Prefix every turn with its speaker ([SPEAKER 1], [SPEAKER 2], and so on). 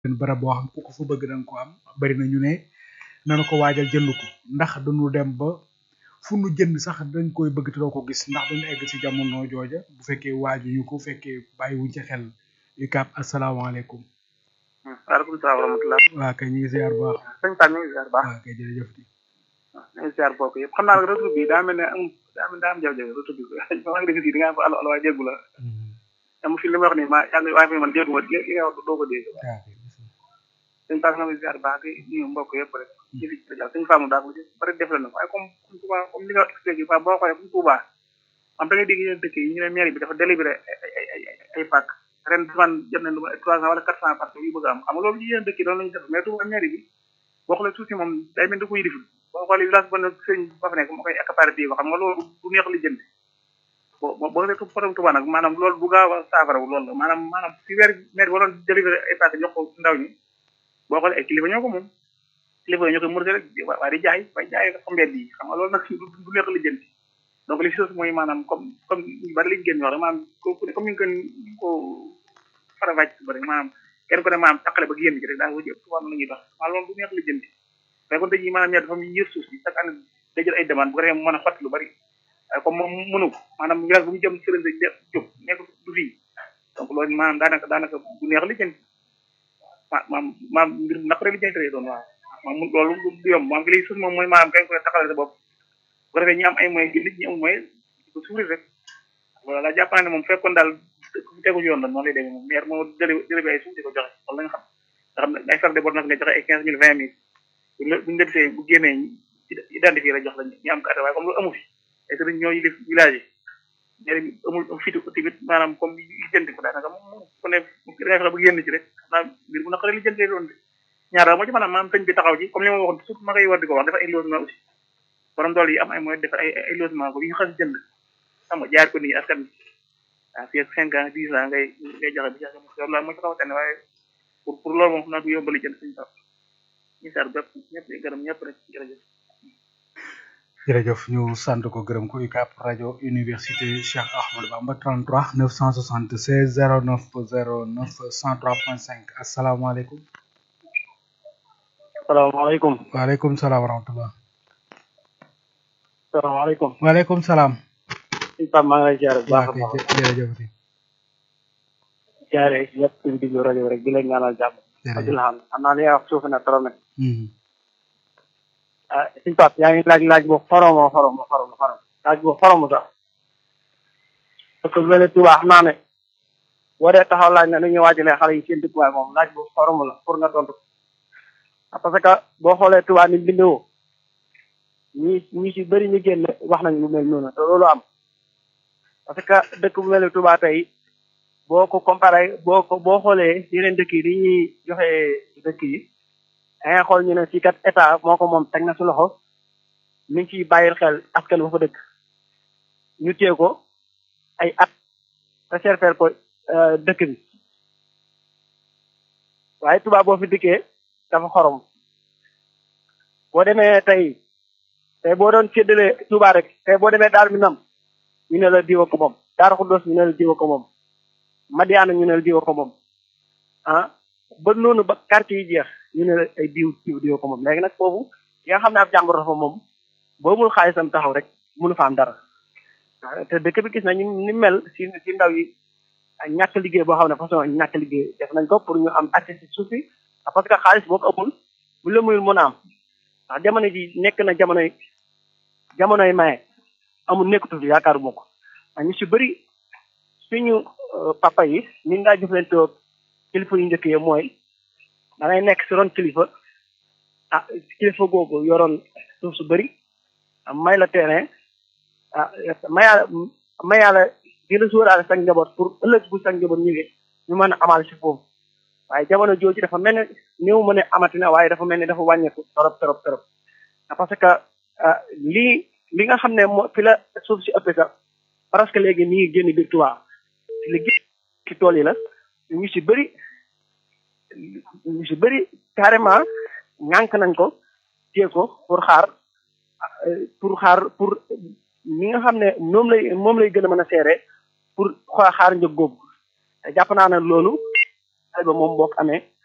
[SPEAKER 1] benn barab boo xam ku ko fa bëgg danga ko am bari na ñu ne nanu ko waajal jënd ko ndax duñu dem ba fu nu jënd sax dañ koy bëgg te doo ko gis ndax duñu egg ci jamono jooja bu fekkee waajuñu ko fekkee bàyyiwuñ ci xel UCAB asalaamaaleykum
[SPEAKER 2] waaleykum salaam wa rahmatulah.
[SPEAKER 1] waa kay ñu ngi ziar bu baax
[SPEAKER 2] sëñ Pape ñu ngi ziar bu baax.
[SPEAKER 1] waa kay jërëjëf di
[SPEAKER 2] waaw ñu ngi ziar bokk yëpp xam naa nag retour bi daa mel ne am daa mel daa am jafe-jafe retour bi maa ngi dégg fii da ngaa ko allo allo waaye déggu la am fi li ma wax nii ma yaa ngi waaye fi man déggu ma li li nga wax doo ko dégg sëñ Pape nga ngi ziar bu baax di nuyu mbokk yëpp rek ci fi ci sëñ Pape daa ko bari def la nag waaye comme comme comme li nga expliqué ba boo xoolee comme Touba am da ngay dégg yeneen dëkk yi ñu ne mairie bi dafa délibéré ay ay ay ay pàcc ren man jot nañ lu ma trois cent wala quatre cent parce que yu bëgg am xam nga loolu yeneen dëkk yi doon lañu def mais Touba mairie bi boo xoolee suuf si moom day mel da koy diful boo xoolee village ba nag sëñ ba fa nekk moo koy accaparé bii ko xam nga loolu du neex li jënd bo boo nekk problème Touba nag maanaam loolu bu gaaw a saafara loolu la maanaam maanaam si weer maire bi waroon délibéré ay pàcc jox ko ndaw ñi boo xoolee ay kilifa ñoo ko moom kilifa ñoo koy murte rek waaye di jaay bay jaay xam mbedd yi xam nga loolu nag du neex li jënd donc li si sos mooy maanaam comme comme ñu bari liñ génn wax rek maanaam comme ñu gën ñu ko faravàcc si bëri maanaam kenn ko ne maanaam taqale ba génn ci rek daa ko jëpp tubaab la ñuy dox maa loolu du neex li jënd mais kon tey jii maanaam ñaar dafa mu yër suuf si chaque année day jël ay demande bu ko defee mu mën a xotti lu bari waaye comme moom mënu ko maanaam village bu mu jëm sëriñ sa jóg nekk du fii donc loolu maanaam daanaka daanaka du neex li jënd ma maam maam mbir naqare li jënd lay doon waaw maam loolu du yomb maam gi lay sus moom mooy maanaam kañ ko taxale sa bopp bu ko defee ñi am ay moyens nit ñi am moyens ko souffrir rek loolu laa jàpp naa ne moom fekkoon daal tegu yoon la noonu lay demee moom maire moo jële jële bi ay suuf di ko joxe wala nga xam nga xam ne ay frais de bord nag nga joxe ay quinze mille vingt mille buñu la defee bu génnee identifié la jox la ñu am carte waaye comme loolu amu fi ay sëriñ ñoo yilif village yi ñeneen amul fitu tamit maanaam comme li jënd ko daanaka moom ku ne da ngay fexe ba génn ci rek naa mbir bu naqaree li jëndee doon de ñaar daal moo ci maanaam maanaam sëñ bi taxaw ci comme li ma waxoon surtout ma koy war di ko wax dafa ay logement aussi borom dool yi am ay moyens def ay ay logement ko yi ñu xas jënd xam nga jaar ko nii askan bi ah fii ak cinq ans dix ans ngay ngay joxe bi joxe loolu daal moo ci xaw a tane waaye pour pour loolu moom xam naa du yombali jënd suñu taw ñu sar bépp ñëpp di gërëm ñëpp rek jërëjëf
[SPEAKER 1] jërëjëf ñu sant ko gërëm ko UCAB rajo université Cheikh Ahmadou Bamba 33 976 09 09 103.5 asalaamaaleykum.
[SPEAKER 3] salaamaaleykum.
[SPEAKER 1] waaleykum salaam wa rahmatulah.
[SPEAKER 3] salaamaaleykum.
[SPEAKER 1] waaleykum salaam.
[SPEAKER 3] sëñ Pape maa ngi lay ziare bu baax a baax.
[SPEAKER 1] jërëjëf.
[SPEAKER 3] ziare yëpp di diglu rajo rek di leen ñaanal jàmm. Abdoulaye xam naa li nga wax suuf na trop nag. ah sëñ Pape yaa ngi laaj laaj bu xoromoo xoromoo xoromoo xorom laaj bu xoromu sax parce que bu mel ne Touba xam naa ne boo dee taxaw laaj na nu ñuy waajalee xale yi seen dëkkuwaay moom laaj bu xoromu la pour nga tontu parce que boo xoolee Touba ni bindoo ñi ñi si bëri ñu génn wax nañ lu mel noonu te loolu am parce que dëkk bu mel ne Touba tey boo ko comparé boo ko boo xoolee yeneen dëkk yi li ñuy joxe dëkk yi dangay xool ñu ne fii kat état moo ko moom teg na su loxo mi ngi ciy bàyyil xel askan ba fa dëkk ñu téye ko ay at réserver ko dëkk bi waaye Touba boo fi dikkee dafa xorom boo demee tey tey boo doon séddale Touba rek tey boo demee Daaru Minam ñu ne la diwa ko moom Daaru Xuddoos ñu ne la diwa ko moom Madiana ñu ne la diwa ko moom ah ba noonu ba quartier yi jeex ñu ne ay diw diw diw ko moom léegi nag foofu yi nga xam ne ab jàmbur dafa moom boo mul xaalisam taxaw rek mënu fa am dara te dëkk bi gis nañu ni mel si si ndaw yi ñàkk liggéey boo xam ne façon ñàkk liggéey def nañ ko pour ñu am accès si suuf si parce que xaalis boo ko amul bu la muyul mën a am ndax jamono ji nekk na jamonoy jamonoy maye amul nekkatu fi yaakaaru moo ko ñu si bëri suñu papa yi ni ngaa jëflante kilifa yu njëkk yi mooy da ngay nekk si ron kilifa ah kilifa googu yoroon suuf su bëri may la terrain ah mayaa mayaa di la sóoraale sa njaboot pour ëllëg bu sa njaboot ñëwee ñu mën a amal si foofu waaye jamono jooju dafa mel ne néew ma ne amati na waaye dafa mel ne dafa wàññeeku torop torop torop parce que lii li nga xam ne moo fi la suuf si ëppee sax parce que léegi mi ngi génn biir Touba li gis ci tool yi la ñu si bëri ñu si bëri carrément ñànk nañ ko téye ko pour xaar pour xaar pour ñi nga xam ne moom lay moom lay gën a mën a seere pour xaar njëg googu te jàpp naa ne loolu ay ba moom boo ko amee